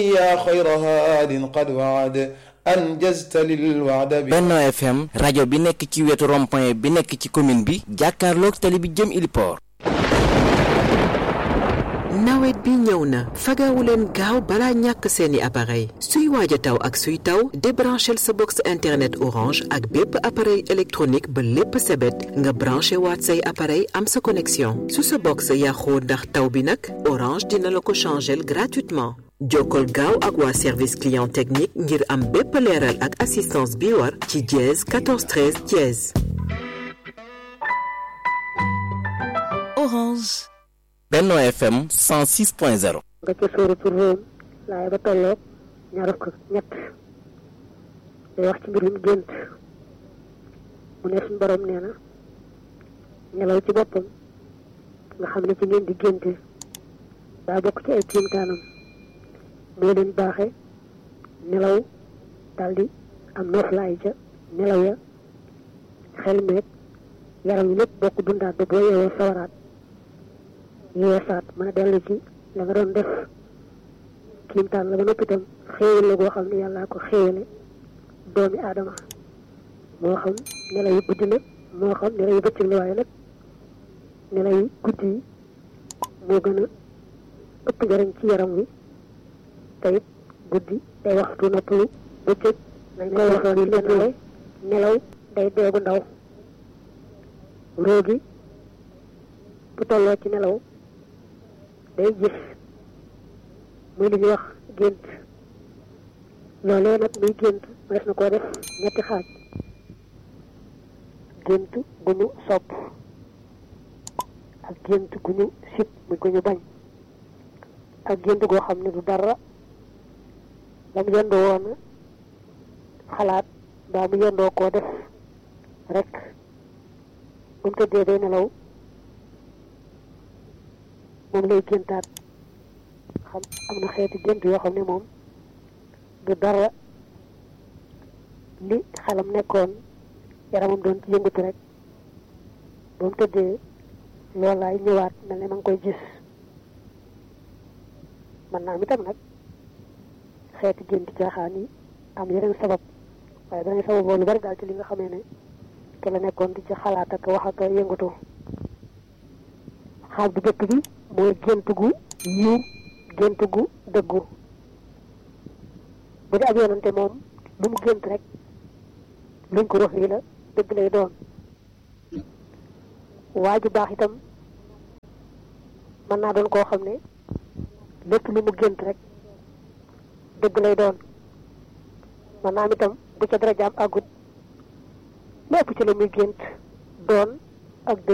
يا خير هاد قد وعد أنجزت للوعد Benno FM rajo bi nekk ci wetu rond-point bi nekk ci commune bi jàkkaarloog tali bi jëm Iliport nawet bi ñëw na fagawu leen gaaw balaa ñàkk seeni appareil suy waaj a taw ak suy taw débranchel sa box internet orange ak bépp appareil électronique ba lépp sebet nga branché waat say appareil am sa connexion su sa box yàqoo ndax taw bi nag orange dina la ko changel gratuitement jokkol gaaw ak waa service client technique ngir am bépp leeral ak assistance bi war ci dièse 14 13 dièse Orange. Benno FM 106.0 nga ca sóoratu Róom laay ba tolloog ñaar fukk ak ñett day wax ci mbirum gént mu ne suñu borom nee na nelaw ci boppam nga xam ne ci ngeen di génte daa bokk ci ay kéemtaanam moo leen baaxe nelaw daldi am noflaay ca nelaw ya xel meeg yaram yi lépp bokk dundaat ba boo yeewoo sawaraat yeesaat mën a dellu ci la nga doon def kiimtaan la ba noppi itam xéewal la goo xam ne yàllaa ko xéewale doomi aadama moo xam nelaw yu guddi la moo xam nelaw yu bëccëg la waaye nag nelaw yu guddi yi moo gën a ëpp njariñ ci yaram wi te it guddi day waxtu noppalu bëccëg nañ koy waxoon yi leen nelaw day deegu ndaw róogi bu tolloo ci nelaw day gis muy li ñuy wax gént loolee nag muy gént mënees na koo def ñetti xaaj gént gu ñu sopp ak gént gu ñu sib muy gu ñu bañ ak gént goo xam ne du dara la mu yendoo woon xalaat mbaa mu yendoo koo def rek bu mu tëddee day nelaw moom lay géntaat xam am na xeeti gént yoo xam ne moom du dara li xelam nekkoon yaramam doon ci yëngatu rek ba mu tëddee loolaay ñëwaat mel ne ma ngi koy gis man naa am itam nag xeeti gént caaxaan yi am yeneen sabab waaye danañ sababoo lu bari daal ci li nga xamee ne te la nekkoon di ci xalaat ak wax ak yëngatu xaaj bu jëkk bi mooy gént gu yiw gént gu dëggu bu dee ab yonante moom lu mu gént rek luñ ko rox yi la dëgg lay doon waa ju baax itam mën naa doon koo xam ne lépp lu mu gént rek dëgg lay doon mën naa am itam bu ca dara jaam àggut lépp ci la muy gént doon ak dëgg